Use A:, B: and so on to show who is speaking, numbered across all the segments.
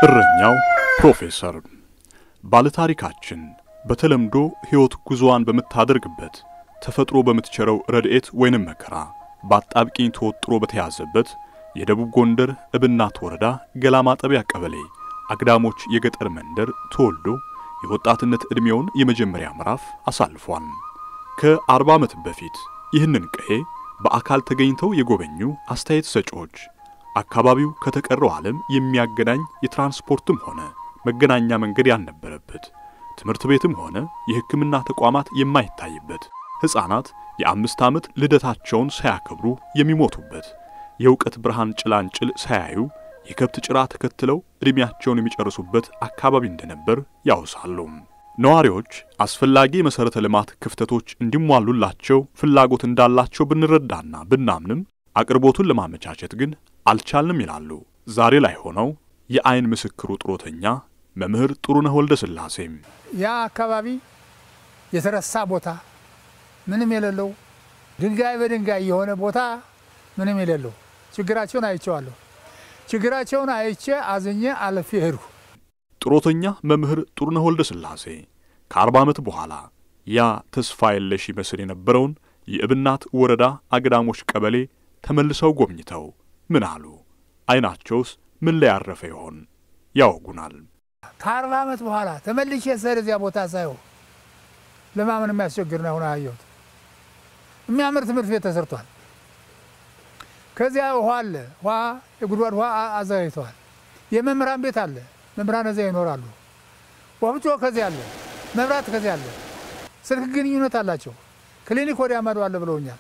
A: እረኛው ፕሮፌሰር ባለታሪካችን በተለምዶ ሕይወት ጉዞዋን በምታደርግበት ተፈጥሮ በምትቸረው ረድኤት ወይንም መከራ በአጣብቂኝ ተወጥሮ በተያዘበት የደቡብ ጎንደር እብናት ወረዳ ገላ ማጠቢያ ቀበሌ አግዳሞች የገጠር መንደር ተወልዶ የወጣትነት ዕድሜውን የመጀመሪያ ምዕራፍ አሳልፏል። ከአርባ ዓመት በፊት ይህንን ቀዬ በአካል ተገኝተው የጎበኙ አስተያየት ሰጪዎች አካባቢው ከተቀረው ዓለም የሚያገናኝ የትራንስፖርትም ሆነ መገናኛ መንገድ ያልነበረበት፣ ትምህርት ቤትም ሆነ የሕክምና ተቋማት የማይታይበት፣ ሕፃናት የአምስት ዓመት ልደታቸውን ሳያከብሩ የሚሞቱበት፣ የእውቀት ብርሃን ጭላንጭል ሳያዩ የከብት ጭራ ተከትለው ዕድሜያቸውን የሚጨርሱበት አካባቢ እንደነበር ያውሳሉ። ነዋሪዎች አስፈላጊ የመሠረተ ልማት ክፍተቶች እንዲሟሉላቸው ፍላጎት እንዳላቸው ብንረዳና ብናምንም አቅርቦቱን ለማመቻቸት ግን አልቻልንም ይላሉ። ዛሬ ላይ ሆነው የአይን ምስክሩ ጥሮተኛ መምህር ጥሩነህ ወልደ ሥላሴም
B: ያ አካባቢ የተረሳ ቦታ ምንም የሌለው ድንጋይ በድንጋይ የሆነ ቦታ ምንም የሌለው ችግራቸውን አይቼዋለሁ። ችግራቸውን አይቼ አዝኜ አለፌ ሄድኩ።
A: ጥሮተኛ መምህር ጥሩነህ ወልደ ሥላሴ ከአርባ ዓመት በኋላ ያ ተስፋ የለሽ ይመስል የነበረውን የእብናት ወረዳ አግዳሞች ቀበሌ ተመልሰው ጎብኝተው ምን አሉ? አይናቸውስ ምን ላይ ያረፈ ይሆን? ያወጉናል።
B: ከአርባ ዓመት በኋላ ተመልሼ ስሄድ እዚያ ቦታ ሳየው ለማመን የሚያስቸግር ነው። አሁን አየሁት። የሚያምር ትምህርት ቤት ተሰርቷል። ከዚያ ውሃ አለ። ውሃ የጉድጓድ ውሃ አዘጋጅተዋል። የመምህራን ቤት አለ። መምህራን እዚያ ይኖራሉ። ወፍጮ ከዚያ አለ። መብራት ከዚያ አለ። ስልክ ግንኙነት አላቸው። ክሊኒክ ወዲያ ማዶ አለ ብለውኛል።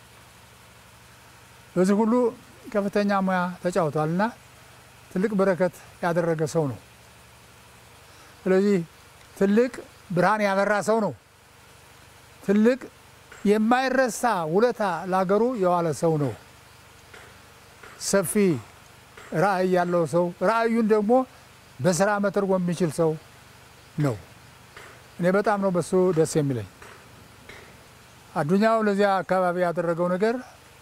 B: በዚህ ሁሉ ከፍተኛ ሙያ ተጫውቷልና ትልቅ በረከት ያደረገ ሰው ነው። ስለዚህ ትልቅ ብርሃን ያበራ ሰው ነው። ትልቅ የማይረሳ ውለታ ላገሩ የዋለ ሰው ነው። ሰፊ ራዕይ ያለው ሰው፣ ራዕዩን ደግሞ በስራ መተርጎም የሚችል ሰው ነው። እኔ በጣም ነው በሱ ደስ የሚለኝ። አዱኛው ለዚያ አካባቢ ያደረገው ነገር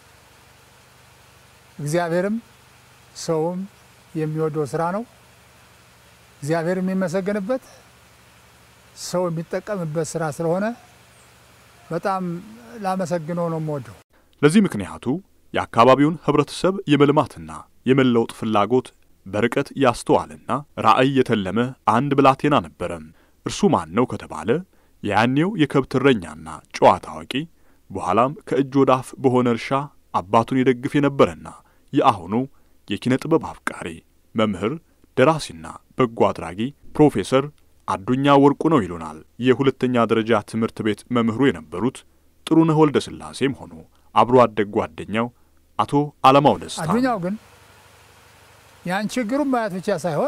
B: እግዚአብሔርም ሰውም የሚወደው ስራ ነው። እግዚአብሔር የሚመሰገንበት ሰው የሚጠቀምበት ስራ ስለሆነ በጣም ላመሰግነው ነው የምወደው።
A: ለዚህ ምክንያቱ የአካባቢውን ኅብረተሰብ የመልማትና የመለወጥ ፍላጎት በርቀት ያስተዋልና ራዕይ የተለመ አንድ ብላቴና ነበረ። እርሱ ማን ነው ከተባለ የያኔው የከብት እረኛና ጨዋታ አዋቂ በኋላም ከእጅ ወደ አፍ በሆነ እርሻ አባቱን የደግፍ የነበረና የአሁኑ የኪነ ጥበብ አፍቃሪ መምህር፣ ደራሲና በጎ አድራጊ ፕሮፌሰር አዱኛ ወርቁ ነው ይሉናል የሁለተኛ ደረጃ ትምህርት ቤት መምህሩ የነበሩት ጥሩነህ ወልደ ሥላሴም ሆኑ አብሮ አደግ ጓደኛው አቶ አለማው ደስታ።
B: አዱኛው ግን ያን ችግሩን ማየት ብቻ ሳይሆን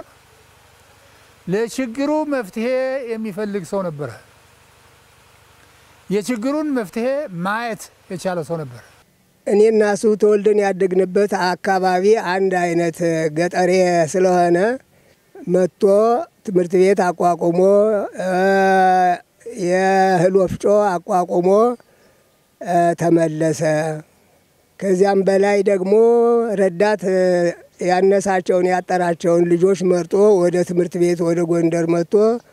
B: ለችግሩ መፍትሄ የሚፈልግ ሰው ነበረ። የችግሩን መፍትሄ ማየት የቻለ ሰው ነበረ።
C: እኔ እና እሱ ተወልደን ያደግንበት አካባቢ አንድ አይነት ገጠሬ ስለሆነ መጥቶ ትምህርት ቤት አቋቁሞ የእህል ወፍጮ አቋቁሞ ተመለሰ። ከዚያም በላይ ደግሞ ረዳት ያነሳቸውን ያጠራቸውን ልጆች መርጦ ወደ ትምህርት ቤት ወደ ጎንደር መጥቶ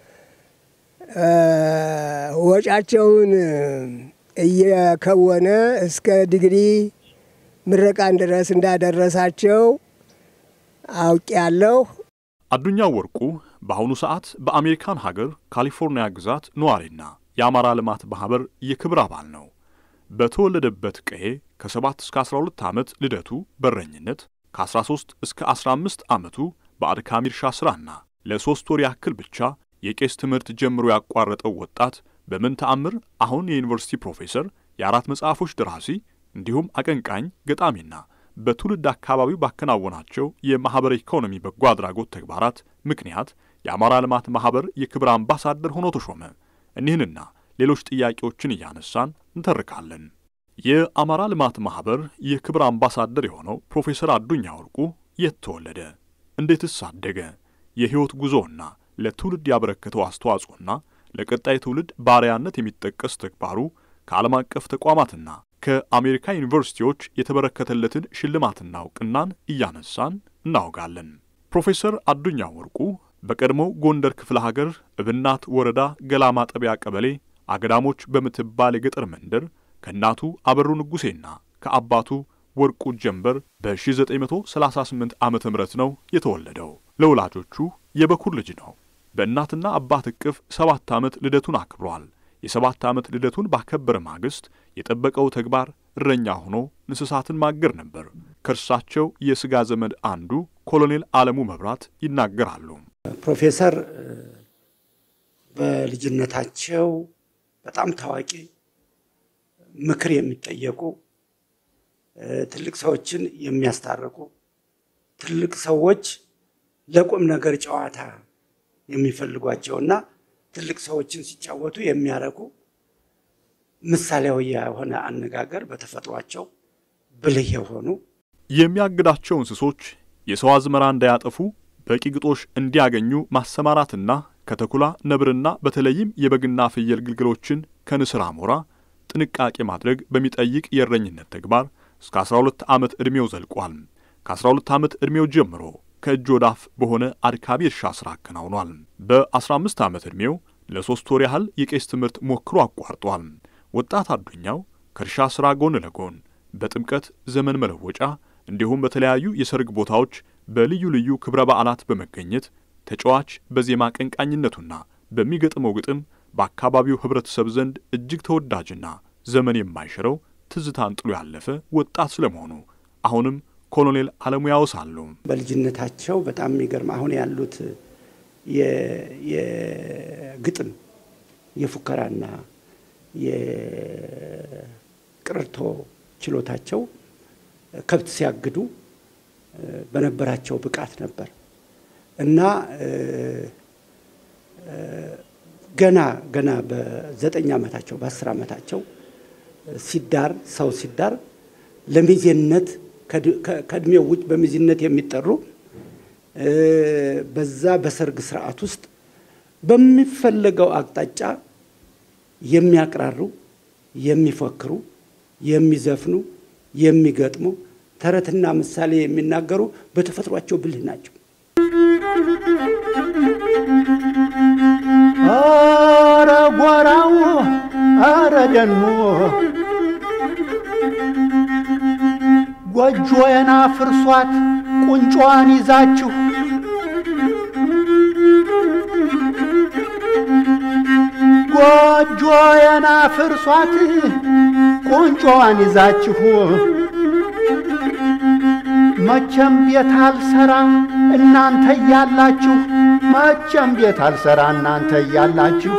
C: ወጫቸውን እየከወነ እስከ ዲግሪ ምረቃን ድረስ እንዳደረሳቸው አውቄያለሁ።
A: አዱኛው ወርቁ በአሁኑ ሰዓት በአሜሪካን ሀገር ካሊፎርኒያ ግዛት ነዋሪና የአማራ ልማት ማኅበር የክብር አባል ነው። በተወለደበት ቀዬ ከ7 እስከ 12 ዓመት ልደቱ በረኝነት ከ13 እስከ 15 ዓመቱ በአድካሚ እርሻ ሥራና ለሦስት ወር ያክል ብቻ የቄስ ትምህርት ጀምሮ ያቋረጠው ወጣት በምን ተአምር አሁን የዩኒቨርሲቲ ፕሮፌሰር፣ የአራት መጽሐፎች ደራሲ እንዲሁም አቀንቃኝ ገጣሚና በትውልድ አካባቢው ባከናወናቸው የማኅበረ ኢኮኖሚ በጎ አድራጎት ተግባራት ምክንያት የአማራ ልማት ማኅበር የክብር አምባሳደር ሆኖ ተሾመ። እኒህንና ሌሎች ጥያቄዎችን እያነሳን እንተርካለን። የአማራ ልማት ማኅበር የክብር አምባሳደር የሆነው ፕሮፌሰር አዱኛ ወርቁ የት ተወለደ? እንዴትስ አደገ? የሕይወት ጉዞና ለትውልድ ያበረከተው አስተዋጽኦና ለቀጣይ ትውልድ ባሪያነት የሚጠቀስ ተግባሩ ከዓለም አቀፍ ተቋማትና ከአሜሪካ ዩኒቨርሲቲዎች የተበረከተለትን ሽልማትና እውቅናን እያነሳን እናወጋለን። ፕሮፌሰር አዱኛ ወርቁ በቀድሞው ጎንደር ክፍለ ሀገር እብናት ወረዳ ገላ ማጠቢያ ቀበሌ አገዳሞች በምትባል የገጠር መንደር ከእናቱ አበሩ ንጉሴና ከአባቱ ወርቁ ጀንበር በ1938 ዓ ም ነው የተወለደው። ለወላጆቹ የበኩር ልጅ ነው። በእናትና አባት እቅፍ ሰባት ዓመት ልደቱን አክብሯል። የሰባት ዓመት ልደቱን ባከበረ ማግስት የጠበቀው ተግባር እረኛ ሆኖ እንስሳትን ማገር ነበር። ከእርሳቸው የሥጋ ዘመድ አንዱ ኮሎኔል አለሙ መብራት ይናገራሉ።
D: ፕሮፌሰር በልጅነታቸው በጣም ታዋቂ፣ ምክር የሚጠየቁ፣ ትልቅ ሰዎችን የሚያስታርቁ፣ ትልቅ ሰዎች ለቁም ነገር ጨዋታ የሚፈልጓቸውና ትልቅ ሰዎችን ሲጫወቱ የሚያረኩ ምሳሌያዊ የሆነ አነጋገር በተፈጥሯቸው ብልህ የሆኑ
A: የሚያግዳቸው እንስሶች የሰው አዝመራ እንዳያጠፉ በቂ ግጦሽ እንዲያገኙ ማሰማራትና ከተኩላ ነብርና በተለይም የበግና ፍየል ግልገሎችን ከንስር አሞራ ጥንቃቄ ማድረግ በሚጠይቅ የእረኝነት ተግባር እስከ 12 ዓመት ዕድሜው ዘልቋል። ከ12 ዓመት ዕድሜው ጀምሮ ከእጅ ወዳፍ በሆነ አድካሚ እርሻ ሥራ አከናውኗል። በ15 ዓመት ዕድሜው ለሦስት ወር ያህል የቄስ ትምህርት ሞክሮ አቋርጧል። ወጣት አዱኛው ከእርሻ ሥራ ጎን ለጎን በጥምቀት ዘመን መለወጫ እንዲሁም በተለያዩ የሰርግ ቦታዎች በልዩ ልዩ ክብረ በዓላት በመገኘት ተጫዋች በዜማ ቀንቃኝነቱና በሚገጥመው ግጥም በአካባቢው ኅብረተሰብ ዘንድ እጅግ ተወዳጅና ዘመን የማይሽረው ትዝታን ጥሎ ያለፈ ወጣት ስለመሆኑ አሁንም ኮሎኔል አለሙ ያወሳሉ።
D: በልጅነታቸው በጣም የሚገርም አሁን ያሉት የግጥም የፉከራና የቅርርቶ ችሎታቸው ከብት ሲያግዱ በነበራቸው ብቃት ነበር እና ገና ገና በዘጠኝ ዓመታቸው በአስር ዓመታቸው ሲዳር ሰው ሲዳር ለሚዜነት ከእድሜው ውጭ በሚዜነት የሚጠሩ በዛ በሰርግ ስርዓት ውስጥ በሚፈለገው አቅጣጫ የሚያቅራሩ፣ የሚፎክሩ፣ የሚዘፍኑ፣ የሚገጥሙ፣ ተረትና ምሳሌ የሚናገሩ በተፈጥሯቸው ብልህ ናቸው።
E: አረ ጓራው አረ ደኑ ጎጆዬን አፍርሷት ቁንጮዋን ይዛችሁ ጎጆዬን አፍርሷት ቁንጮዋን ይዛችሁ መቼም ቤት አልሰራ እናንተ እያላችሁ መቼም ቤት አልሰራ እናንተ እያላችሁ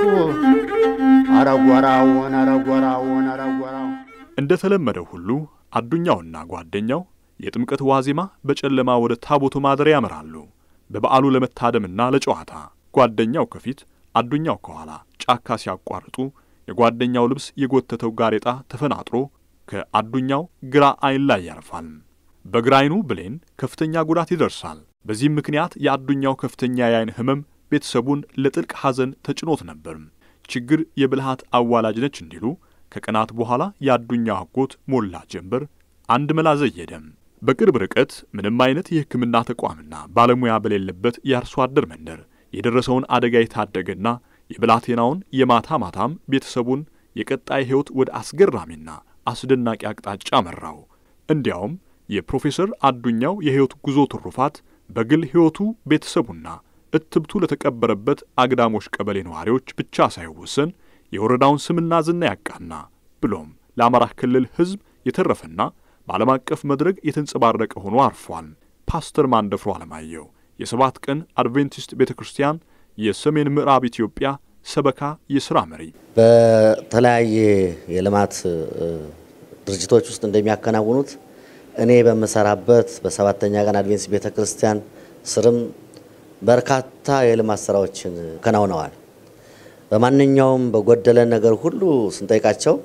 E: አረጎራውን አረጎራውን አረጎራው
A: እንደ ተለመደው ሁሉ አዱኛውና ጓደኛው የጥምቀት ዋዜማ በጨለማ ወደ ታቦቱ ማደሪያ ያመራሉ። በበዓሉ ለመታደምና ለጨዋታ ጓደኛው ከፊት አዱኛው ከኋላ ጫካ ሲያቋርጡ የጓደኛው ልብስ የጎተተው ጋሬጣ ተፈናጥሮ ከአዱኛው ግራ ዓይን ላይ ያርፋል። በግራ ዓይኑ ብሌን ከፍተኛ ጉዳት ይደርሳል። በዚህም ምክንያት የአዱኛው ከፍተኛ የዓይን ሕመም ቤተሰቡን ለጥልቅ ሐዘን ተጭኖት ነበር። ችግር የብልሃት አዋላጅ ነች እንዲሉ ከቀናት በኋላ የአዱኛው አጎት ሞላ ጀንበር አንድ መላ ዘየደም። በቅርብ ርቀት ምንም አይነት የሕክምና ተቋምና ባለሙያ በሌለበት የአርሶ አደር መንደር የደረሰውን አደጋ የታደገና የብላቴናውን የማታ ማታም ቤተሰቡን የቀጣይ ሕይወት ወደ አስገራሚና አስደናቂ አቅጣጫ መራው። እንዲያውም የፕሮፌሰር አዱኛው የሕይወት ጉዞ ትሩፋት በግል ሕይወቱ ቤተሰቡና እትብቱ ለተቀበረበት አግዳሞች ቀበሌ ነዋሪዎች ብቻ ሳይወሰን የወረዳውን ስምና ዝና ያቃና ብሎም ለአማራ ክልል ሕዝብ የተረፈና በዓለም አቀፍ መድረክ የተንጸባረቀ ሆኖ አርፏል። ፓስተር ማንደፍሮ አለማየሁ የሰባት ቀን አድቬንቲስት ቤተ ክርስቲያን የሰሜን ምዕራብ ኢትዮጵያ ሰበካ የሥራ መሪ
F: በተለያየ የልማት ድርጅቶች ውስጥ እንደሚያከናውኑት እኔ በምሰራበት በሰባተኛ ቀን አድቬንቲስት ቤተ ክርስቲያን ስርም በርካታ የልማት ስራዎችን ከናውነዋል። በማንኛውም በጎደለን ነገር ሁሉ ስንጠይቃቸው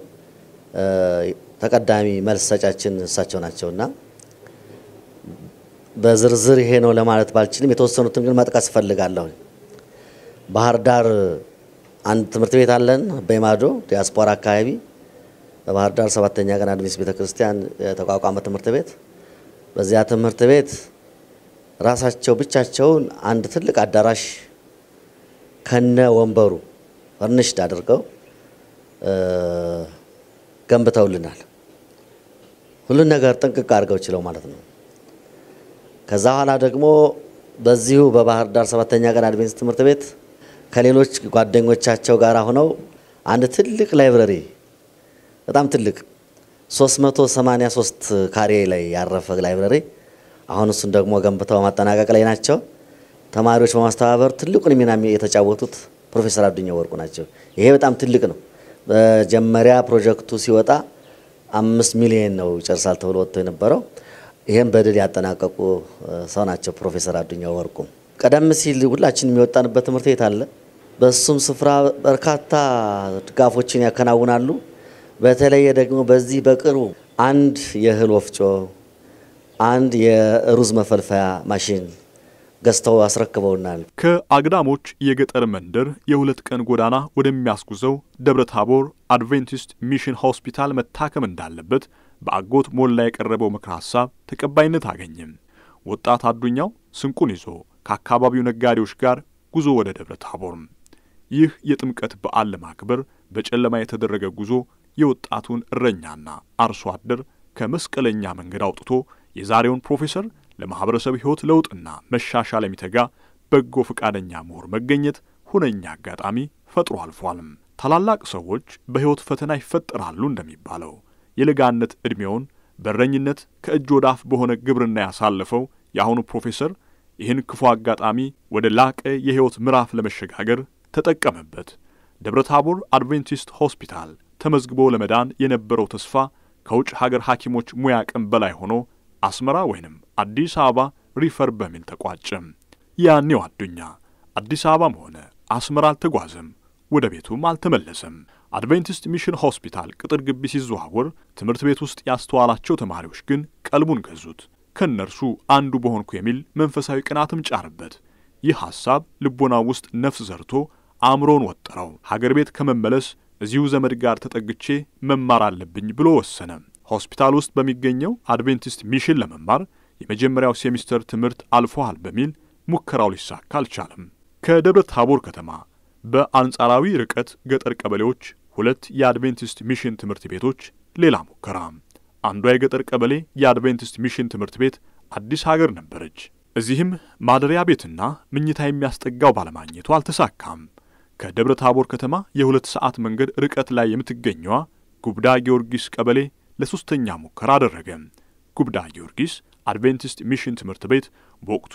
F: ተቀዳሚ መልስ ሰጫችን እሳቸው ናቸውና በዝርዝር ይሄ ነው ለማለት ባልችልም የተወሰኑትን ግን መጥቀስ እፈልጋለሁ። ባህር ዳር አንድ ትምህርት ቤት አለን፣ በማዶ ዲያስፖራ አካባቢ በባህር ዳር ሰባተኛ ቀን አድቬንቲስት ቤተ ክርስቲያን የተቋቋመ ትምህርት ቤት። በዚያ ትምህርት ቤት ራሳቸው ብቻቸውን አንድ ትልቅ አዳራሽ ከነ ወንበሩ ፈርኒሽድ አድርገው ገንብተውልናል። ሁሉን ነገር ጥንቅቅ አድርገው ችለው ማለት ነው። ከዛ በኋላ ደግሞ በዚሁ በባህር ዳር ሰባተኛ ቀን አድቬንስ ትምህርት ቤት ከሌሎች ጓደኞቻቸው ጋር ሆነው አንድ ትልቅ ላይብረሪ በጣም ትልቅ 383 ካሬ ላይ ያረፈ ላይብረሪ አሁን እሱን ደግሞ ገንብተው ማጠናቀቅ ላይ ናቸው። ተማሪዎች በማስተባበር ትልቁን ሚና የተጫወቱት ፕሮፌሰር አዱኛ ወርቁ ናቸው። ይሄ በጣም ትልቅ ነው። መጀመሪያ ፕሮጀክቱ ሲወጣ አምስት ሚሊዮን ነው ይጨርሳል ተብሎ ወጥቶ የነበረው ይህም በድል ያጠናቀቁ ሰው ናቸው ፕሮፌሰር አዱኛ ወርቁ። ቀደም ሲል ሁላችን የሚወጣንበት ትምህርት ቤት አለ። በሱም ስፍራ በርካታ ድጋፎችን ያከናውናሉ። በተለየ ደግሞ በዚህ በቅርቡ አንድ የእህል ወፍጮ፣ አንድ የሩዝ መፈልፈያ ማሽን ገዝተው አስረክበውናል።
A: ከአግዳሞች የገጠር መንደር የሁለት ቀን ጎዳና ወደሚያስጉዘው ደብረ ታቦር አድቬንቲስት ሚሽን ሆስፒታል መታከም እንዳለበት በአጎት ሞላ የቀረበው ምክረ ሐሳብ ተቀባይነት አገኘም። ወጣት አዱኛው ስንቁን ይዞ ከአካባቢው ነጋዴዎች ጋር ጉዞ ወደ ደብረ ታቦር። ይህ የጥምቀት በዓል ለማክበር በጨለማ የተደረገ ጉዞ የወጣቱን እረኛና አርሶ አደር ከመስቀለኛ መንገድ አውጥቶ የዛሬውን ፕሮፌሰር ለማኅበረሰብ ሕይወት ለውጥና መሻሻል የሚተጋ በጎ ፈቃደኛ ምሁር መገኘት ሁነኛ አጋጣሚ ፈጥሮ አልፏልም። ታላላቅ ሰዎች በሕይወት ፈተና ይፈጠራሉ እንደሚባለው የለጋነት ዕድሜውን በረኝነት ከእጅ ወደ አፍ በሆነ ግብርና ያሳለፈው የአሁኑ ፕሮፌሰር ይህን ክፉ አጋጣሚ ወደ ላቀ የሕይወት ምዕራፍ ለመሸጋገር ተጠቀመበት። ደብረ ታቦር አድቬንቲስት ሆስፒታል ተመዝግቦ ለመዳን የነበረው ተስፋ ከውጭ ሀገር ሐኪሞች ሙያ አቅም በላይ ሆኖ አስመራ ወይንም አዲስ አበባ ሪፈር በሚል ተቋጨም። ያኔው አዱኛ አዲስ አበባም ሆነ አስመራ አልተጓዘም፣ ወደ ቤቱም አልተመለሰም። አድቬንቲስት ሚሽን ሆስፒታል ቅጥር ግቢ ሲዘዋወር ትምህርት ቤት ውስጥ ያስተዋላቸው ተማሪዎች ግን ቀልቡን ገዙት። ከእነርሱ አንዱ በሆንኩ የሚል መንፈሳዊ ቅናትም ጫርበት። ይህ ሐሳብ ልቦናው ውስጥ ነፍስ ዘርቶ አእምሮን ወጠረው። ሀገር ቤት ከመመለስ እዚሁ ዘመድ ጋር ተጠግቼ መማር አለብኝ ብሎ ወሰነ። ሆስፒታል ውስጥ በሚገኘው አድቬንቲስት ሚሽን ለመማር የመጀመሪያው ሴሚስተር ትምህርት አልፎሃል በሚል ሙከራው ሊሳካ አልቻለም። ከደብረ ታቦር ከተማ በአንጻራዊ ርቀት ገጠር ቀበሌዎች ሁለት የአድቬንቲስት ሚሽን ትምህርት ቤቶች ሌላ ሙከራ። አንዷ የገጠር ቀበሌ የአድቬንቲስት ሚሽን ትምህርት ቤት አዲስ ሀገር ነበረች። እዚህም ማደሪያ ቤትና ምኝታ የሚያስጠጋው ባለማግኘቱ አልተሳካም። ከደብረ ታቦር ከተማ የሁለት ሰዓት መንገድ ርቀት ላይ የምትገኘዋ ጉብዳ ጊዮርጊስ ቀበሌ ለሦስተኛ ሙከራ አደረገ። ጉብዳ ጊዮርጊስ አድቬንቲስት ሚሽን ትምህርት ቤት በወቅቱ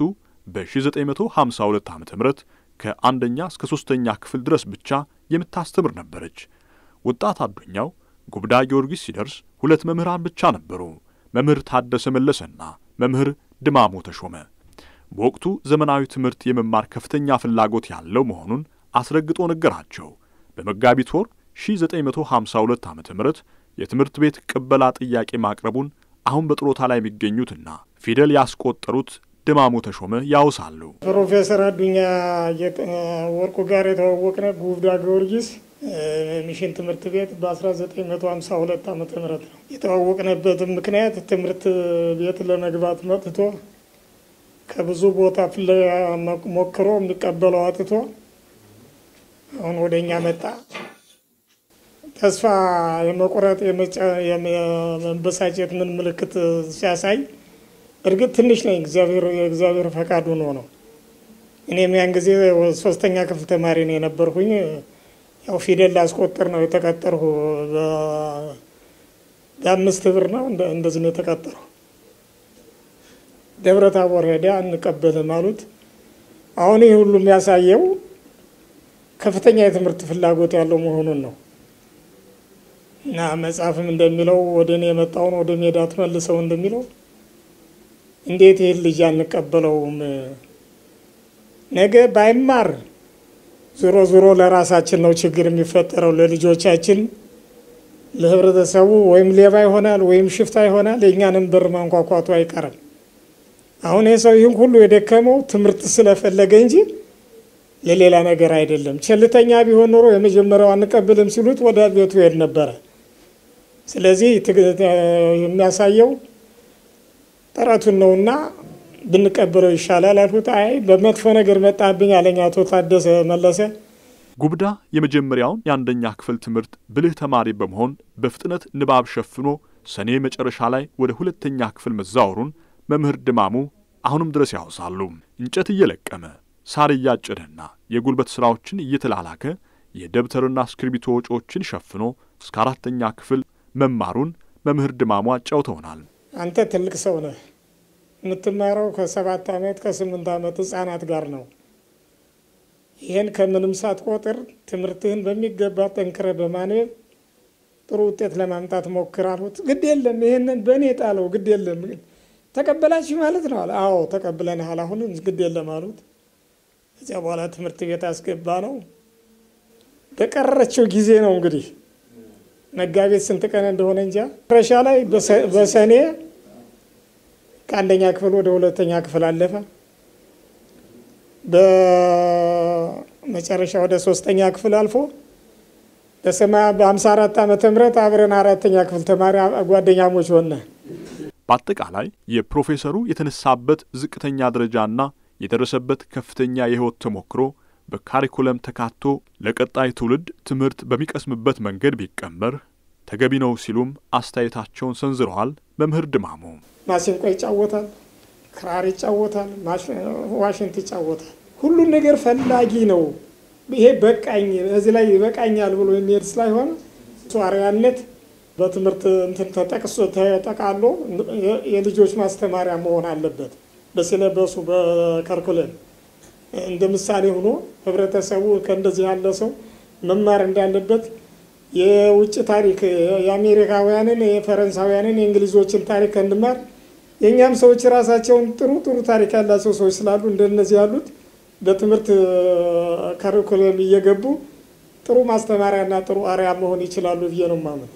A: በ1952 ዓ ም ከአንደኛ እስከ ሦስተኛ ክፍል ድረስ ብቻ የምታስተምር ነበረች። ወጣት አዱኛው ጉብዳ ጊዮርጊስ ሲደርስ ሁለት መምህራን ብቻ ነበሩ። መምህር ታደሰ መለሰና መምህር ድማሞ ተሾመ። በወቅቱ ዘመናዊ ትምህርት የመማር ከፍተኛ ፍላጎት ያለው መሆኑን አስረግጦ ነገራቸው። በመጋቢት ወር 1952 ዓ ም የትምህርት ቤት ቅበላ ጥያቄ ማቅረቡን አሁን በጥሮታ ላይ የሚገኙትና ፊደል ያስቆጠሩት ድማሙ ተሾመ ያውሳሉ።
G: ፕሮፌሰር አዱኛ ወርቁ ጋር የተዋወቅነ ጉብዳ ጊዮርጊስ ሚሽን ትምህርት ቤት በ1952 ዓ ም ነው። የተዋወቅነበትም ምክንያት ትምህርት ቤት ለመግባት መጥቶ ከብዙ ቦታ ፍለጋ ሞክሮ የሚቀበለው አጥቶ አሁን ወደ እኛ መጣ። ተስፋ የመቁረጥ የመበሳጨት ምን ምልክት ሲያሳይ እርግጥ ትንሽ ነኝ፣ እግዚአብሔር የእግዚአብሔር ፈቃድ ሆኖ ነው። እኔም ያን ጊዜ ሶስተኛ ክፍል ተማሪ ነው የነበርኩኝ። ያው ፊደል ላስቆጥር ነው የተቀጠርሁ። በአምስት ብር ነው እንደዚህ ነው የተቀጠርሁ። ደብረ ታቦር ሄደ አንቀበልም አሉት። አሁን ይህ ሁሉ የሚያሳየው ከፍተኛ የትምህርት ፍላጎት ያለው መሆኑን ነው እና መጽሐፍም እንደሚለው ወደ እኔ የመጣውን ወደ ሜዳ ትመልሰው እንደሚለው እንዴት ይህን ልጅ አንቀበለውም? ነገ ባይማር ዞሮ ዞሮ ለራሳችን ነው ችግር የሚፈጠረው፣ ለልጆቻችን፣ ለህብረተሰቡ ወይም ሌባ ይሆናል ወይም ሽፍታ ይሆናል። የእኛንም በር ማንኳኳቱ አይቀርም። አሁን ይህ ሰው ይህን ሁሉ የደከመው ትምህርት ስለፈለገ እንጂ ለሌላ ነገር አይደለም። ቸልተኛ ቢሆን ኖሮ የመጀመሪያው አንቀብልም ሲሉት ወደ ቤቱ ሄድ ነበረ። ስለዚህ የሚያሳየው ጥረቱን ነውና ብንቀበለው ይሻላል አልኩት። አይ በመጥፎ ነገር መጣብኝ አለኝ አቶ ታደሰ መለሰ።
A: ጉብዳ የመጀመሪያውን የአንደኛ ክፍል ትምህርት ብልህ ተማሪ በመሆን በፍጥነት ንባብ ሸፍኖ ሰኔ መጨረሻ ላይ ወደ ሁለተኛ ክፍል መዛወሩን መምህር ድማሙ አሁንም ድረስ ያወሳሉ። እንጨት እየለቀመ ሳር እያጨደና የጉልበት ሥራዎችን እየተላላከ የደብተርና እስክሪብቶ ወጪዎችን ሸፍኖ እስከ አራተኛ ክፍል መማሩን መምህር ድማሙ አጫውተውናል።
G: አንተ ትልቅ ሰው ነህ። የምትማረው ከሰባት ዓመት ከስምንት ዓመት ህጻናት ጋር ነው። ይህን ከምንም ሳትቆጥር ትምህርትህን በሚገባ ጠንክረ በማንበብ ጥሩ ውጤት ለማምጣት ሞክር አልሁት። ግድ የለም ይህንን በእኔ ጣለው፣ ግድ የለም ተቀበላችሁ ማለት ነው አለ። አዎ ተቀብለንሃል፣ አሁን ግድ የለም አሉት። ከዚያ በኋላ ትምህርት ቤት አስገባ ነው። በቀረችው ጊዜ ነው እንግዲህ መጋቢት ስንት ቀን እንደሆነ እንጃ ረሻ ላይ በሰኔ ከአንደኛ ክፍል ወደ ሁለተኛ ክፍል አለፈ። በመጨረሻ ወደ ሶስተኛ ክፍል አልፎ በሰማያ በሀምሳ አራት ዓመተ ምህረት አብረን አራተኛ ክፍል ተማሪ ጓደኛሞች ሆነ።
A: በአጠቃላይ የፕሮፌሰሩ የተነሳበት ዝቅተኛ ደረጃና የደረሰበት ከፍተኛ የሕይወት ተሞክሮ በካሪኩለም ተካቶ ለቀጣይ ትውልድ ትምህርት በሚቀስምበት መንገድ ቢቀመር ተገቢ ነው ሲሉም አስተያየታቸውን ሰንዝረዋል። መምህር ድማሙ
G: ማሲንቆ ይጫወታል፣ ክራር ይጫወታል፣ ዋሽንት ይጫወታል። ሁሉን ነገር ፈላጊ ነው። ይሄ በቃኝ እዚህ ላይ ይበቃኛል ብሎ የሚሄድ ስላይሆነ ሷሪያነት በትምህርት እንትን ተጠቅሶ ተጠቃሎ የልጆች ማስተማሪያ መሆን አለበት። በሲለበሱ በከርኩለም እንደ ምሳሌ ሆኖ ህብረተሰቡ ከእንደዚህ ያለ ሰው መማር እንዳለበት የውጭ ታሪክ የአሜሪካውያንን፣ የፈረንሳውያንን፣ የእንግሊዞችን ታሪክ እንማር። የእኛም ሰዎች ራሳቸውን ጥሩ ጥሩ ታሪክ ያላቸው ሰዎች ስላሉ እንደነዚህ ያሉት በትምህርት ካሪኩለም እየገቡ ጥሩ ማስተማሪያና ጥሩ አርያ መሆን ይችላሉ ብዬ ነው ማምን።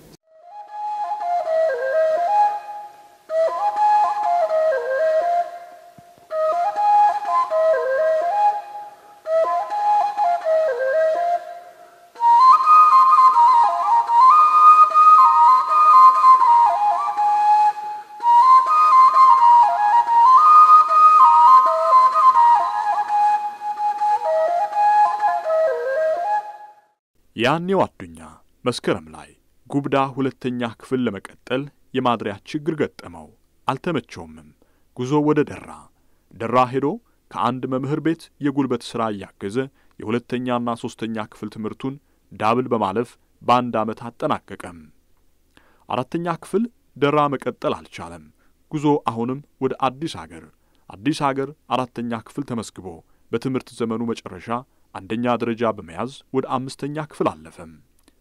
A: ያኔው አዱኛ መስከረም ላይ ጉብዳ ሁለተኛ ክፍል ለመቀጠል የማድሪያ ችግር ገጠመው። አልተመቸውምም። ጉዞ ወደ ደራ ደራ ሄዶ ከአንድ መምህር ቤት የጉልበት ሥራ እያገዘ የሁለተኛና ሦስተኛ ክፍል ትምህርቱን ዳብል በማለፍ በአንድ ዓመት አጠናቀቀም። አራተኛ ክፍል ደራ መቀጠል አልቻለም። ጉዞ አሁንም ወደ አዲስ አገር አዲስ አገር አራተኛ ክፍል ተመስግቦ በትምህርት ዘመኑ መጨረሻ አንደኛ ደረጃ በመያዝ ወደ አምስተኛ ክፍል አለፈም።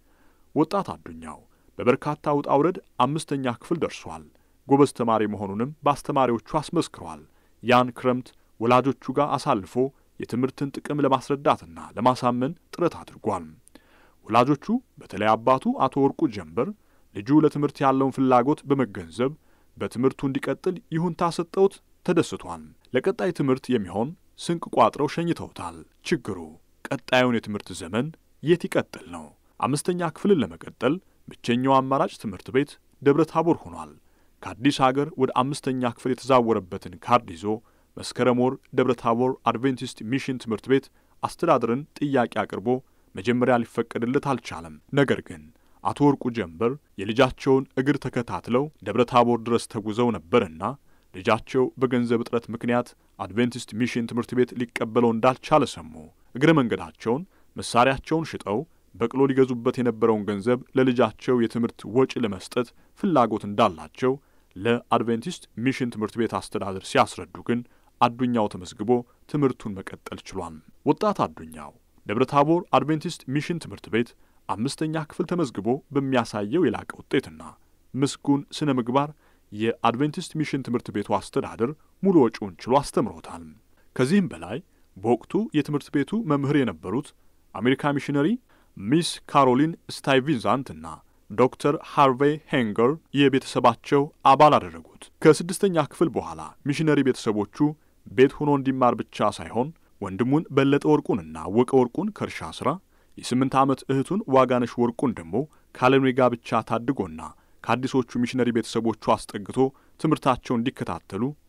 A: ወጣት አዱኛው በበርካታ ውጣ ውረድ አምስተኛ ክፍል ደርሷል። ጎበዝ ተማሪ መሆኑንም በአስተማሪዎቹ አስመስክሯል። ያን ክረምት ወላጆቹ ጋር አሳልፎ የትምህርትን ጥቅም ለማስረዳትና ለማሳመን ጥረት አድርጓል። ወላጆቹ በተለይ አባቱ አቶ ወርቁ ጀንበር ልጁ ለትምህርት ያለውን ፍላጎት በመገንዘብ በትምህርቱ እንዲቀጥል ይሁንታ ሰጠውት ተደስቷል። ለቀጣይ ትምህርት የሚሆን ስንቅ ቋጥረው ሸኝተውታል። ችግሩ ቀጣዩን የትምህርት ዘመን የት ይቀጥል ነው። አምስተኛ ክፍልን ለመቀጠል ብቸኛው አማራጭ ትምህርት ቤት ደብረ ታቦር ሆኗል። ከአዲስ አገር ወደ አምስተኛ ክፍል የተዛወረበትን ካርድ ይዞ መስከረም ወር ደብረ ታቦር አድቬንቲስት ሚሽን ትምህርት ቤት አስተዳደርን ጥያቄ አቅርቦ መጀመሪያ ሊፈቀድለት አልቻለም። ነገር ግን አቶ ወርቁ ጀንበር የልጃቸውን እግር ተከታትለው ደብረ ታቦር ድረስ ተጉዘው ነበርና ልጃቸው በገንዘብ እጥረት ምክንያት አድቬንቲስት ሚሽን ትምህርት ቤት ሊቀበለው እንዳልቻለ ሰሙ። እግረ መንገዳቸውን መሳሪያቸውን ሽጠው በቅሎ ሊገዙበት የነበረውን ገንዘብ ለልጃቸው የትምህርት ወጪ ለመስጠት ፍላጎት እንዳላቸው ለአድቬንቲስት ሚሽን ትምህርት ቤት አስተዳደር ሲያስረዱ ግን አዱኛው ተመዝግቦ ትምህርቱን መቀጠል ችሏል። ወጣት አዱኛው ደብረ ታቦር አድቬንቲስት ሚሽን ትምህርት ቤት አምስተኛ ክፍል ተመዝግቦ በሚያሳየው የላቀ ውጤትና ምስጉን ስነ ምግባር የአድቬንቲስት ሚሽን ትምህርት ቤቱ አስተዳደር ሙሉ ወጪውን ችሎ አስተምሮታል። ከዚህም በላይ በወቅቱ የትምህርት ቤቱ መምህር የነበሩት አሜሪካ ሚሽነሪ ሚስ ካሮሊን ስታይቪዛንት እና ዶክተር ሃርቬይ ሄንገር የቤተሰባቸው አባል አደረጉት። ከስድስተኛ ክፍል በኋላ ሚሽነሪ ቤተሰቦቹ ቤት ሆኖ እንዲማር ብቻ ሳይሆን ወንድሙን በለጠ ወርቁንና አወቀ ወርቁን ከእርሻ ሥራ የስምንት ዓመት እህቱን ዋጋነሽ ወርቁን ደግሞ ካለኔ ጋብቻ ታድጎና ከአዲሶቹ ሚሽነሪ ቤተሰቦቹ አስጠግቶ ትምህርታቸውን እንዲከታተሉ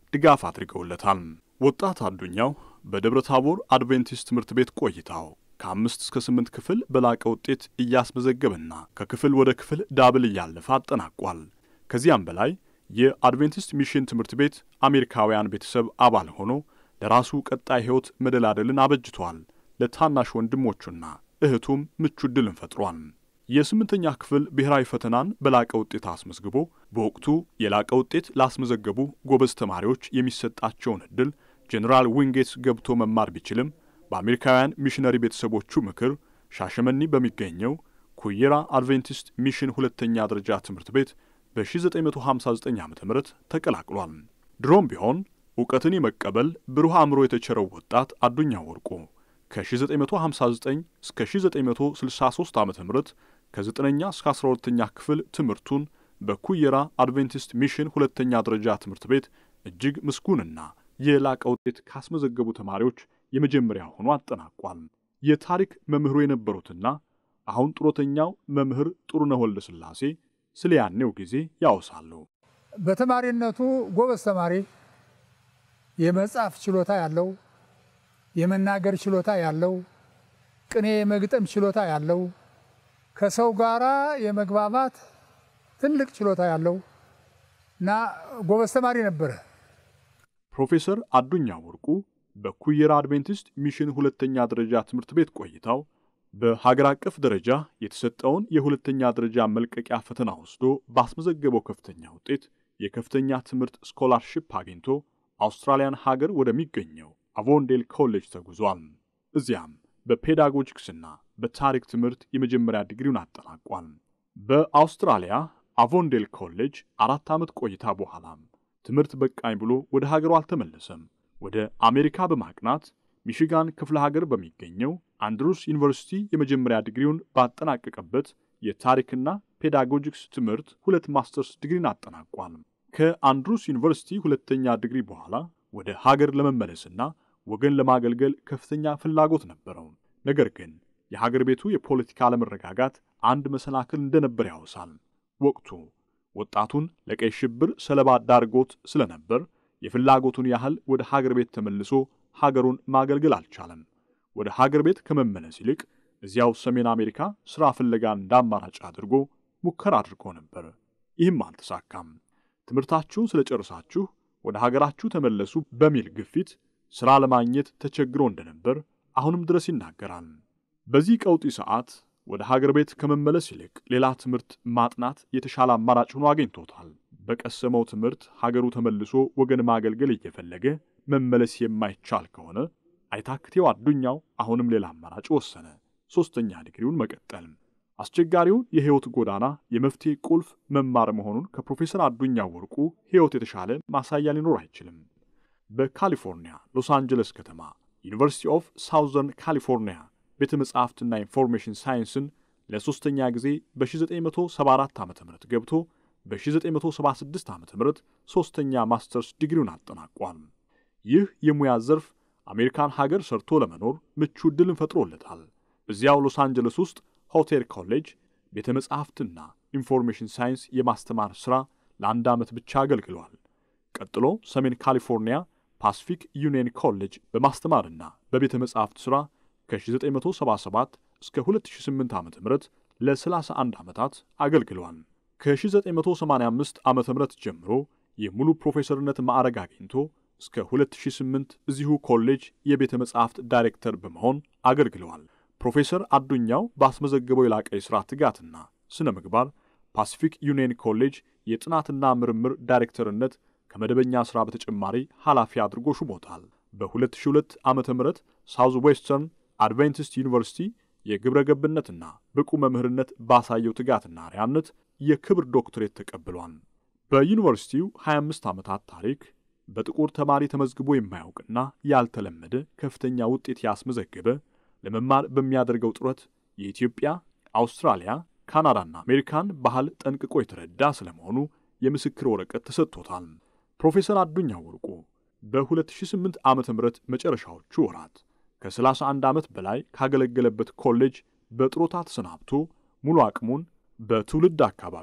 A: ድጋፍ አድርገውለታል። ወጣት አዱኛው በደብረ ታቦር አድቬንቲስት ትምህርት ቤት ቆይታው ከአምስት እስከ ስምንት ክፍል በላቀ ውጤት እያስመዘገበና ከክፍል ወደ ክፍል ዳብል እያለፈ አጠናቋል። ከዚያም በላይ የአድቬንቲስት ሚሽን ትምህርት ቤት አሜሪካውያን ቤተሰብ አባል ሆኖ ለራሱ ቀጣይ ሕይወት መደላደልን አበጅቷል። ለታናሽ ወንድሞቹና እህቱም ምቹ ዕድልን ፈጥሯል። የስምንተኛ ክፍል ብሔራዊ ፈተናን በላቀ ውጤት አስመዝግቦ በወቅቱ የላቀ ውጤት ላስመዘገቡ ጎበዝ ተማሪዎች የሚሰጣቸውን ዕድል ጄኔራል ዊንጌትስ ገብቶ መማር ቢችልም በአሜሪካውያን ሚሽነሪ ቤተሰቦቹ ምክር ሻሸመኒ በሚገኘው ኩየራ አድቬንቲስት ሚሽን ሁለተኛ ደረጃ ትምህርት ቤት በ1959 ዓ ም ተቀላቅሏል። ድሮም ቢሆን እውቀትን የመቀበል ብሩህ አእምሮ የተቸረው ወጣት አዱኛ ወርቁ ከ1959 እስከ 1963 ዓ ም ከ9ኛ እስከ 12ኛ ክፍል ትምህርቱን በኩየራ አድቬንቲስት ሚሽን ሁለተኛ ደረጃ ትምህርት ቤት እጅግ ምስጉንና የላቀ ውጤት ካስመዘገቡ ተማሪዎች የመጀመሪያ ሆኖ አጠናቋል። የታሪክ መምህሩ የነበሩትና አሁን ጡረተኛው መምህር ጥሩነህ ወልደ ሥላሴ ስለ ያኔው ጊዜ ያወሳሉ።
B: በተማሪነቱ ጎበዝ ተማሪ፣ የመጻፍ ችሎታ ያለው፣ የመናገር ችሎታ ያለው፣ ቅኔ የመግጠም ችሎታ ያለው፣ ከሰው ጋራ የመግባባት ትልቅ ችሎታ ያለው እና ጎበዝ ተማሪ ነበረ።
A: ፕሮፌሰር አዱኛ ወርቁ በኩየራ አድቬንቲስት ሚሽን ሁለተኛ ደረጃ ትምህርት ቤት ቆይታው በሀገር አቀፍ ደረጃ የተሰጠውን የሁለተኛ ደረጃ መልቀቂያ ፈተና ወስዶ ባስመዘገበው ከፍተኛ ውጤት የከፍተኛ ትምህርት ስኮላርሺፕ አግኝቶ አውስትራሊያን ሀገር ወደሚገኘው አቮንዴል ኮሌጅ ተጉዟል። እዚያም በፔዳጎጂክስና በታሪክ ትምህርት የመጀመሪያ ዲግሪውን አጠናቋል። በአውስትራሊያ አቮንዴል ኮሌጅ አራት ዓመት ቆይታ በኋላም ትምህርት በቃኝ ብሎ ወደ ሀገሩ አልተመለሰም። ወደ አሜሪካ በማቅናት ሚሽጋን ክፍለ ሀገር በሚገኘው አንድሩስ ዩኒቨርሲቲ የመጀመሪያ ዲግሪውን ባጠናቀቀበት የታሪክና ፔዳጎጂክስ ትምህርት ሁለት ማስተርስ ዲግሪን አጠናቋል። ከአንድሩስ ዩኒቨርሲቲ ሁለተኛ ዲግሪ በኋላ ወደ ሀገር ለመመለስና ወገን ለማገልገል ከፍተኛ ፍላጎት ነበረው። ነገር ግን የሀገር ቤቱ የፖለቲካ አለመረጋጋት አንድ መሰናክል እንደነበር ያወሳል። ወቅቱ ወጣቱን ለቀይ ሽብር ሰለባ ዳርጎት ስለነበር የፍላጎቱን ያህል ወደ ሀገር ቤት ተመልሶ ሀገሩን ማገልገል አልቻለም። ወደ ሀገር ቤት ከመመለስ ይልቅ እዚያው ሰሜን አሜሪካ ሥራ ፍለጋ እንደ አማራጭ አድርጎ ሙከራ አድርጎ ነበር። ይህም አልተሳካም። ትምህርታችሁን ስለጨርሳችሁ ወደ ሀገራችሁ ተመለሱ በሚል ግፊት ሥራ ለማግኘት ተቸግሮ እንደነበር አሁንም ድረስ ይናገራል። በዚህ ቀውጢ ሰዓት ወደ ሀገር ቤት ከመመለስ ይልቅ ሌላ ትምህርት ማጥናት የተሻለ አማራጭ ሆኖ አግኝቶታል። በቀሰመው ትምህርት ሀገሩ ተመልሶ ወገን ማገልገል እየፈለገ መመለስ የማይቻል ከሆነ አይታክቴው አዱኛው አሁንም ሌላ አማራጭ ወሰነ። ሦስተኛ ዲግሪውን መቀጠል። አስቸጋሪውን የሕይወት ጎዳና የመፍትሄ ቁልፍ መማር መሆኑን ከፕሮፌሰር አዱኛው ወርቁ ሕይወት የተሻለ ማሳያ ሊኖር አይችልም። በካሊፎርኒያ ሎስ አንጀለስ ከተማ ዩኒቨርሲቲ ኦፍ ሳውዘርን ካሊፎርኒያ ቤተ መጻሕፍትና ኢንፎርሜሽን ሳይንስን ለሦስተኛ ጊዜ በ1974 ዓ ም ገብቶ በ1976 ዓ ም ሦስተኛ ማስተርስ ዲግሪውን አጠናቋል። ይህ የሙያ ዘርፍ አሜሪካን ሀገር ሰርቶ ለመኖር ምቹ ዕድልን ፈጥሮለታል። እዚያው ሎስ አንጀለስ ውስጥ ሆቴል ኮሌጅ ቤተ መጻሕፍትና ኢንፎርሜሽን ሳይንስ የማስተማር ሥራ ለአንድ ዓመት ብቻ አገልግሏል። ቀጥሎ ሰሜን ካሊፎርኒያ ፓሲፊክ ዩኒየን ኮሌጅ በማስተማርና በቤተ መጻሕፍት ሥራ ከ1977 እስከ 2008 ዓ ም ለ31 ዓመታት አገልግሏል። ከ1985 ዓ ም ጀምሮ የሙሉ ፕሮፌሰርነት ማዕረግ አግኝቶ እስከ 2008 እዚሁ ኮሌጅ የቤተ መጻሕፍት ዳይሬክተር በመሆን አገልግለዋል። ፕሮፌሰር አዱኛው ባስመዘገበው የላቀ የሥራ ትጋትና ስነ ምግባር ፓሲፊክ ዩኒየን ኮሌጅ የጥናትና ምርምር ዳይሬክተርነት ከመደበኛ ሥራ በተጨማሪ ኃላፊ አድርጎ ሹሞታል። በ2002 ዓ ም ሳውዝ ዌስተርን አድቬንቲስት ዩኒቨርሲቲ የግብረ ገብነትና ብቁ መምህርነት ባሳየው ትጋትና አርያነት የክብር ዶክትሬት ተቀብሏል። በዩኒቨርሲቲው 25 ዓመታት ታሪክ በጥቁር ተማሪ ተመዝግቦ የማያውቅና ያልተለመደ ከፍተኛ ውጤት ያስመዘገበ ለመማር በሚያደርገው ጥረት የኢትዮጵያ፣ አውስትራሊያ፣ ካናዳና አሜሪካን ባህል ጠንቅቆ የተረዳ ስለመሆኑ የምስክር ወረቀት ተሰጥቶታል። ፕሮፌሰር አዱኛ ወርቁ በ2008 ዓ ም መጨረሻዎቹ ወራት ከ31 ዓመት በላይ ካገለገለበት ኮሌጅ በጥሮታ ተሰናብቶ ሙሉ አቅሙን በትውልድ አካባቢው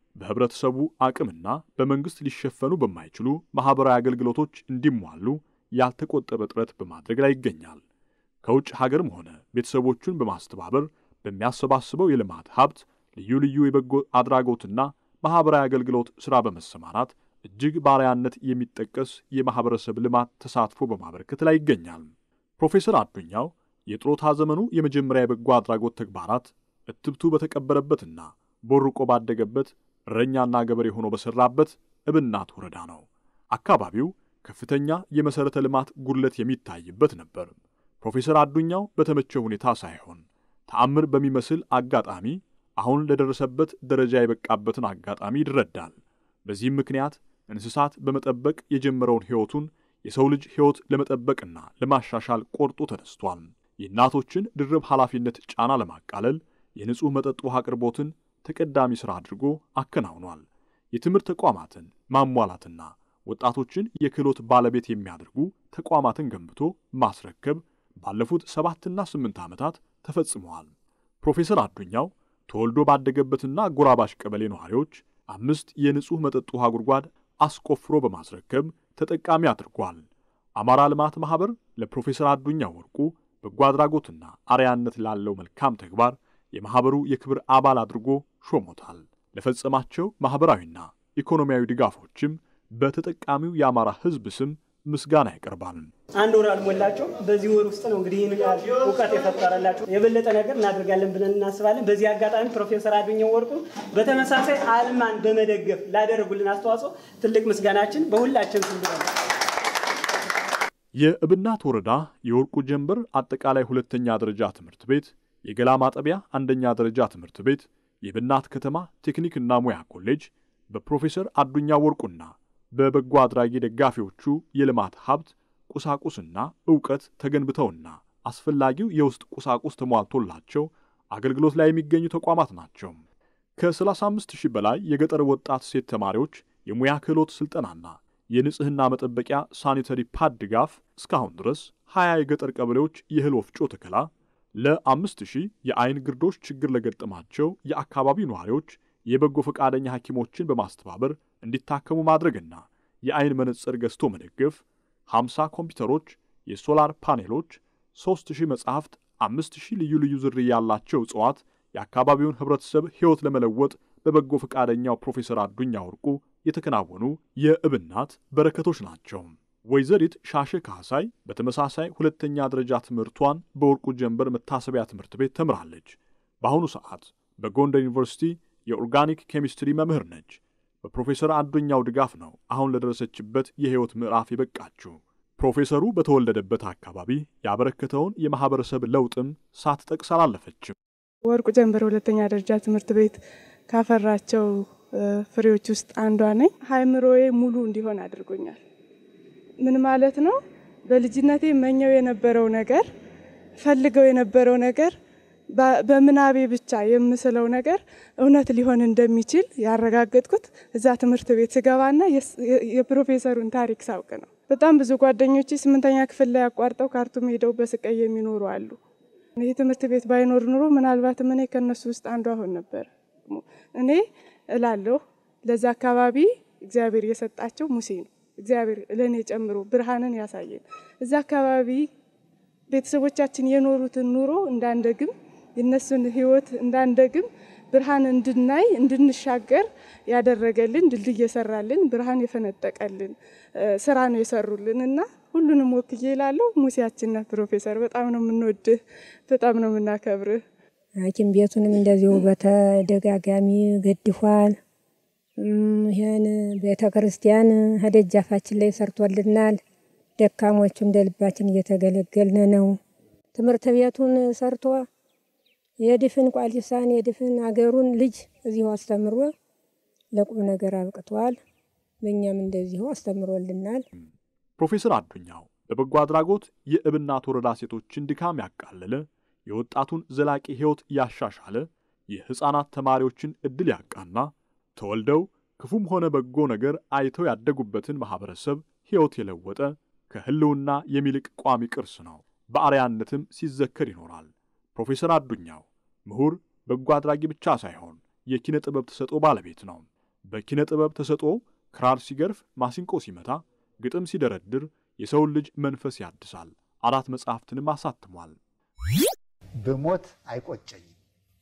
A: በህብረተሰቡ አቅምና በመንግስት ሊሸፈኑ በማይችሉ ማህበራዊ አገልግሎቶች እንዲሟሉ ያልተቆጠበ ጥረት በማድረግ ላይ ይገኛል። ከውጭ ሀገርም ሆነ ቤተሰቦቹን በማስተባበር በሚያሰባስበው የልማት ሀብት ልዩ ልዩ የበጎ አድራጎትና ማህበራዊ አገልግሎት ሥራ በመሰማራት እጅግ ባሪያነት የሚጠቀስ የማህበረሰብ ልማት ተሳትፎ በማበረከት ላይ ይገኛል። ፕሮፌሰር አዱኛው የጥሮታ ዘመኑ የመጀመሪያ የበጎ አድራጎት ተግባራት እትብቱ በተቀበረበትና ቦርቆ ባደገበት እረኛና ገበሬ ሆኖ በሠራበት እብናት ወረዳ ነው። አካባቢው ከፍተኛ የመሠረተ ልማት ጉድለት የሚታይበት ነበር። ፕሮፌሰር አዱኛው በተመቸ ሁኔታ ሳይሆን ተአምር በሚመስል አጋጣሚ አሁን ለደረሰበት ደረጃ የበቃበትን አጋጣሚ ይረዳል። በዚህም ምክንያት እንስሳት በመጠበቅ የጀመረውን ሕይወቱን የሰው ልጅ ሕይወት ለመጠበቅና ለማሻሻል ቆርጦ ተነስቷል። የእናቶችን ድርብ ኃላፊነት ጫና ለማቃለል የንጹሕ መጠጥ ውሃ አቅርቦትን ተቀዳሚ ሥራ አድርጎ አከናውኗል። የትምህርት ተቋማትን ማሟላትና ወጣቶችን የክህሎት ባለቤት የሚያደርጉ ተቋማትን ገንብቶ ማስረከብ ባለፉት ሰባትና ስምንት ዓመታት ተፈጽመዋል። ፕሮፌሰር አዱኛው ተወልዶ ባደገበትና ጎራባሽ ቀበሌ ነዋሪዎች አምስት የንጹሕ መጠጥ ውሃ ጉድጓድ አስቆፍሮ በማስረከብ ተጠቃሚ አድርጓል። አማራ ልማት ማኅበር ለፕሮፌሰር አዱኛው ወርቁ በጎ አድራጎትና አርያነት ላለው መልካም ተግባር የማኅበሩ የክብር አባል አድርጎ ሾሞታል። ለፈጸማቸው ማኅበራዊና ኢኮኖሚያዊ ድጋፎችም በተጠቃሚው የአማራ ሕዝብ ስም ምስጋና ያቀርባል።
H: አንድ ወር አልሞላቸው። በዚህ ወር ውስጥ ነው እንግዲህ ይህን ያህል እውቀት የፈጠረላቸው። የበለጠ ነገር እናደርጋለን ብለን እናስባለን። በዚህ አጋጣሚ ፕሮፌሰር አዱኛው ወርቁ በተመሳሳይ አልማን በመደገፍ ላደረጉልን አስተዋጽኦ ትልቅ ምስጋናችን በሁላችን ስም ብለን
A: የእብናት ወረዳ የወርቁ ጀንበር አጠቃላይ ሁለተኛ ደረጃ ትምህርት ቤት፣ የገላ ማጠቢያ አንደኛ ደረጃ ትምህርት ቤት፣ የእብናት ከተማ ቴክኒክና ሙያ ኮሌጅ በፕሮፌሰር አዱኛ ወርቁና በበጎ አድራጊ ደጋፊዎቹ የልማት ሀብት ቁሳቁስና ዕውቀት ተገንብተውና አስፈላጊው የውስጥ ቁሳቁስ ተሟልቶላቸው አገልግሎት ላይ የሚገኙ ተቋማት ናቸው። ከ35 ሺህ በላይ የገጠር ወጣት ሴት ተማሪዎች የሙያ ክህሎት ሥልጠናና የንጽሕና መጠበቂያ ሳኒተሪ ፓድ ድጋፍ እስካሁን ድረስ 20 የገጠር ቀበሌዎች የእህል ወፍጮ ተከላ፣ ለአምስት ሺህ የአይን ግርዶሽ ችግር ለገጠማቸው የአካባቢው ነዋሪዎች የበጎ ፈቃደኛ ሐኪሞችን በማስተባበር እንዲታከሙ ማድረግና የአይን መነጽር ገዝቶ መደገፍ፣ 50 ኮምፒውተሮች፣ የሶላር ፓኔሎች፣ 3000 መጻሕፍት፣ 5000 ልዩ ልዩ ዝርያ ያላቸው እጽዋት የአካባቢውን ኅብረተሰብ ሕይወት ለመለወጥ በበጎ ፈቃደኛው ፕሮፌሰር አዱኛ ወርቁ የተከናወኑ የእብናት በረከቶች ናቸው። ወይዘሪት ሻሸ ካህሳይ በተመሳሳይ ሁለተኛ ደረጃ ትምህርቷን በወርቁ ጀንበር መታሰቢያ ትምህርት ቤት ተምራለች። በአሁኑ ሰዓት በጎንደር ዩኒቨርሲቲ የኦርጋኒክ ኬሚስትሪ መምህር ነች። በፕሮፌሰር አዱኛው ድጋፍ ነው አሁን ለደረሰችበት የሕይወት ምዕራፍ የበቃችው። ፕሮፌሰሩ በተወለደበት አካባቢ ያበረከተውን የማኅበረሰብ ለውጥም ሳትጠቅስ አላለፈችም።
I: ወርቁ ጀንበር ሁለተኛ ደረጃ ትምህርት ቤት ካፈራቸው ፍሬዎች ውስጥ አንዷ ነኝ። ሃይምሮዬ ሙሉ እንዲሆን አድርጎኛል። ምን ማለት ነው? በልጅነቴ መኘው የነበረው ነገር ፈልገው የነበረው ነገር በምናቤ ብቻ የምስለው ነገር እውነት ሊሆን እንደሚችል ያረጋገጥኩት እዛ ትምህርት ቤት ስገባና የፕሮፌሰሩን ታሪክ ሳውቅ ነው። በጣም ብዙ ጓደኞች ስምንተኛ ክፍል ላይ አቋርጠው ካርቱም ሄደው በስቃይ የሚኖሩ አሉ። ይህ ትምህርት ቤት ባይኖር ኑሮ ምናልባትም እኔ ከእነሱ ውስጥ አንዱ አሁን ነበር። እኔ እላለሁ ለዛ አካባቢ እግዚአብሔር የሰጣቸው ሙሴ ነው። እግዚአብሔር ለእኔ ጨምሮ ብርሃንን ያሳየን። እዛ አካባቢ ቤተሰቦቻችን የኖሩትን ኑሮ እንዳንደግም የእነሱን ሕይወት እንዳንደግም ብርሃን እንድናይ እንድንሻገር ያደረገልን ድልድይ የሰራልን ብርሃን የፈነጠቀልን ስራ ነው የሰሩልን እና ሁሉንም ወክዬ እላለሁ ሙሴያችን ነህ ፕሮፌሰር። በጣም ነው የምንወድህ፣ በጣም ነው የምናከብርህ።
J: ሐኪም ቤቱንም እንደዚሁ በተደጋጋሚ ገድፏል። ይህን ቤተ ክርስቲያን ከደጃፋችን ላይ ሰርቶልናል። ደካሞቹ እንደ ልባችን እየተገለገልን ነው። ትምህርት ቤቱን ሰርቶ የድፍን ቋሊሳን የድፍን አገሩን ልጅ እዚሁ አስተምሮ ለቁም ነገር አብቅቷል። በእኛም እንደዚሁ አስተምሮልናል።
A: ፕሮፌሰር አዱኛው በበጎ አድራጎት የእብናት ወረዳ ሴቶችን ድካም ያቃለለ፣ የወጣቱን ዘላቂ ሕይወት ያሻሻለ፣ የሕፃናት ተማሪዎችን ዕድል ያቃና፣ ተወልደው ክፉም ሆነ በጎ ነገር አይተው ያደጉበትን ማኅበረሰብ ሕይወት የለወጠ ከሕልውና የሚልቅ ቋሚ ቅርስ ነው። በአርያነትም ሲዘከር ይኖራል። ፕሮፌሰር አዱኛው ምሁር፣ በጎ አድራጊ ብቻ ሳይሆን የኪነ ጥበብ ተሰጥኦ ባለቤት ነው። በኪነ ጥበብ ተሰጥኦ ክራር ሲገርፍ፣ ማሲንቆ ሲመታ፣ ግጥም ሲደረድር የሰውን ልጅ መንፈስ ያድሳል። አራት መጽሐፍትንም አሳትሟል።
E: ብሞት አይቆጨኝም።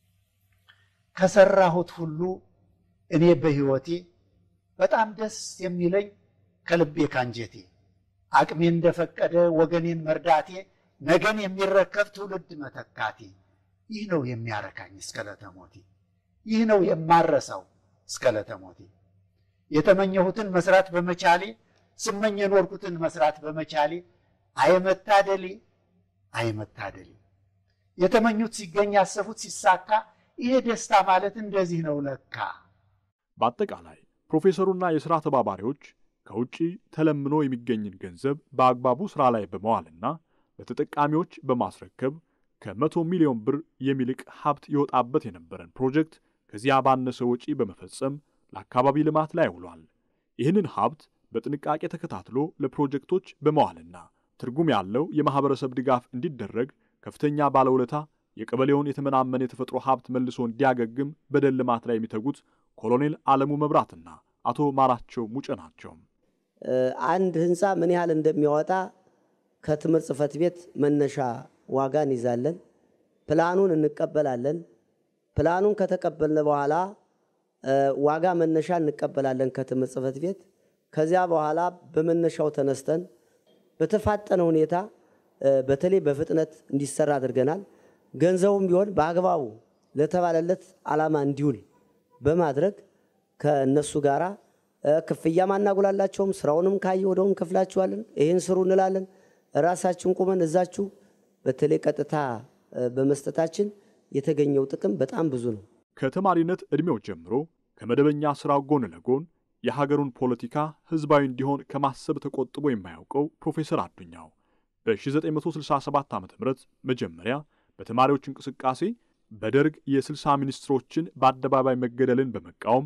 E: ከሰራሁት ሁሉ እኔ በሕይወቴ በጣም ደስ የሚለኝ ከልቤ ካንጀቴ አቅሜ እንደፈቀደ ወገኔን መርዳቴ ነገን የሚረከብ ትውልድ መተካቴ ይህ ነው የሚያረካኝ እስከ ለተሞቴ ይህ ነው የማረሳው እስከ ለተሞቴ የተመኘሁትን መስራት በመቻሌ ስመኝ የኖርኩትን መስራት በመቻሌ አይመታደሌ አይመታደሌ የተመኙት ሲገኝ ያሰፉት ሲሳካ ይሄ ደስታ ማለት እንደዚህ ነው ለካ።
A: በአጠቃላይ ፕሮፌሰሩና የሥራ ተባባሪዎች ከውጪ ተለምኖ የሚገኝን ገንዘብ በአግባቡ ሥራ ላይ በመዋልና ለተጠቃሚዎች በማስረከብ ከመቶ ሚሊዮን ብር የሚልቅ ሀብት ይወጣበት የነበረን ፕሮጀክት ከዚያ ባነሰ ወጪ በመፈጸም ለአካባቢ ልማት ላይ ውሏል። ይህንን ሀብት በጥንቃቄ ተከታትሎ ለፕሮጀክቶች በመዋልና ትርጉም ያለው የማኅበረሰብ ድጋፍ እንዲደረግ ከፍተኛ ባለውለታ የቀበሌውን የተመናመነ የተፈጥሮ ሀብት መልሶ እንዲያገግም በደን ልማት ላይ የሚተጉት ኮሎኔል አለሙ መብራትና አቶ ማራቸው ሙጬ ናቸው።
K: አንድ ህንፃ ምን ያህል እንደሚያወጣ ከትምህርት ጽሕፈት ቤት መነሻ ዋጋ እንይዛለን። ፕላኑን እንቀበላለን። ፕላኑን ከተቀበልን በኋላ ዋጋ መነሻ እንቀበላለን ከትምህርት ጽሕፈት ቤት። ከዚያ በኋላ በመነሻው ተነስተን በተፋጠነ ሁኔታ በተለይ በፍጥነት እንዲሰራ አድርገናል። ገንዘቡም ቢሆን በአግባቡ ለተባለለት ዓላማ እንዲውል በማድረግ ከእነሱ ጋራ ክፍያም አናጉላላቸውም። ስራውንም ካየ ወደውም ከፍላችኋለን፣ ይህን ስሩ እንላለን። ራሳችን ቁመን እዛችሁ በተለይ ቀጥታ በመስጠታችን የተገኘው ጥቅም በጣም ብዙ ነው።
A: ከተማሪነት ዕድሜው ጀምሮ ከመደበኛ ሥራው ጎን ለጎን የሀገሩን ፖለቲካ ሕዝባዊ እንዲሆን ከማሰብ ተቆጥቦ የማያውቀው ፕሮፌሰር አዱኛው በ1967 ዓ ም መጀመሪያ በተማሪዎች እንቅስቃሴ በደርግ የ60 ሚኒስትሮችን በአደባባይ መገደልን በመቃወም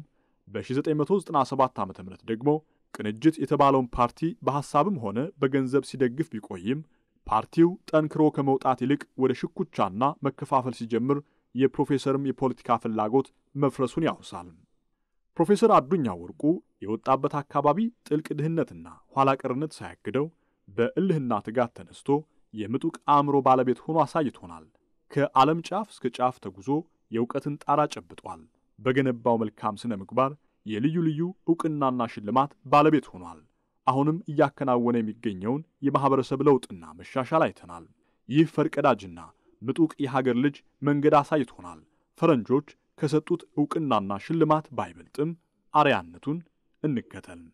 A: በ1997 ዓ ም ደግሞ ቅንጅት የተባለውን ፓርቲ በሐሳብም ሆነ በገንዘብ ሲደግፍ ቢቆይም ፓርቲው ጠንክሮ ከመውጣት ይልቅ ወደ ሽኩቻና መከፋፈል ሲጀምር የፕሮፌሰርም የፖለቲካ ፍላጎት መፍረሱን ያውሳል። ፕሮፌሰር አዱኛ ወርቁ የወጣበት አካባቢ ጥልቅ ድህነትና ኋላ ቀርነት ሳያግደው በእልህና ትጋት ተነስቶ የምጡቅ አእምሮ ባለቤት ሆኖ አሳይቶናል። ከዓለም ጫፍ እስከ ጫፍ ተጉዞ የእውቀትን ጣራ ጨብጧል። በገነባው መልካም ስነ ምግባር የልዩ ልዩ ዕውቅናና ሽልማት ባለቤት ሆኗል። አሁንም እያከናወነ የሚገኘውን የማኅበረሰብ ለውጥና መሻሻል አይተናል። ይህ ፈርቀዳጅና ምጡቅ የሀገር ልጅ መንገድ አሳይቶናል። ፈረንጆች ከሰጡት ዕውቅናና ሽልማት ባይበልጥም አርያነቱን እንከተል።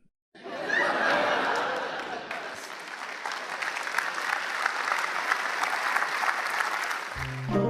L: Thank you.